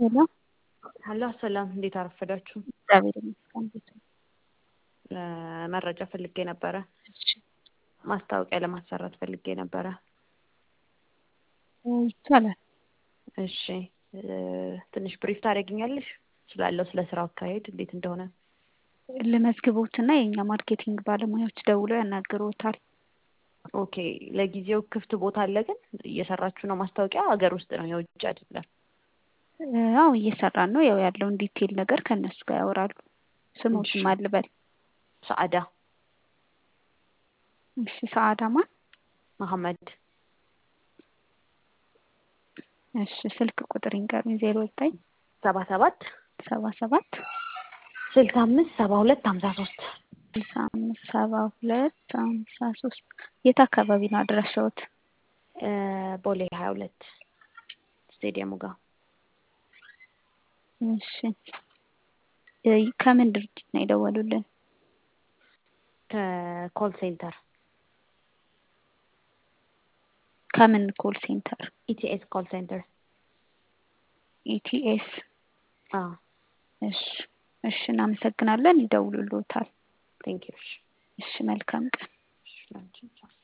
ሄሎ ሀሎ ሰላም፣ እንዴት አረፈዳችሁ? እግዚአብሔር ይመስገን። እንዴት ነው? መረጃ ፈልጌ ነበረ። እሺ ማስታወቂያ ለማሰራት ፈልጌ ነበረ። ይቻላል። እሺ ትንሽ ብሪፍ ታደርጊኛለሽ ስላለው ስለ ስራው አካሄድ እንዴት እንደሆነ? ልመዝግቦትና የእኛ ማርኬቲንግ ባለሙያዎች ደውለው ያናግሮታል። ኦኬ ለጊዜው ክፍት ቦታ አለ ግን እየሰራችሁ ነው? ማስታወቂያ ሀገር ውስጥ ነው የውጭ አይደለም? አዎ እየሰራን ነው። ያው ያለውን ዲቴል ነገር ከእነሱ ጋር ያወራሉ። ስሞትም አልበል። ሰአዳ እሺ ሰአዳ ማን? መሐመድ እሺ ስልክ ቁጥር ይንገሩኝ። ዜሮ ዘጠኝ ሰባ ሰባት ሰባ ሰባት ስልሳ አምስት ሰባ ሁለት ሀምሳ ሶስት ስልሳ አምስት ሰባ ሁለት ሀምሳ ሶስት የት አካባቢ ነው አድራሻዎት? ቦሌ ሀያ ሁለት ስቴዲየሙ ጋር እሺ ከምን ድርጅት ነው የደወሉልን? ከኮል ሴንተር ከምን ኮል ሴንተር? ኢቲኤስ ኮል ሴንተር ኢቲኤስ። አዎ እሺ እሺ፣ እናመሰግናለን። ይደውሉልዎታል። ቴንክ ዩ። እሺ መልካም ቀን። እሺ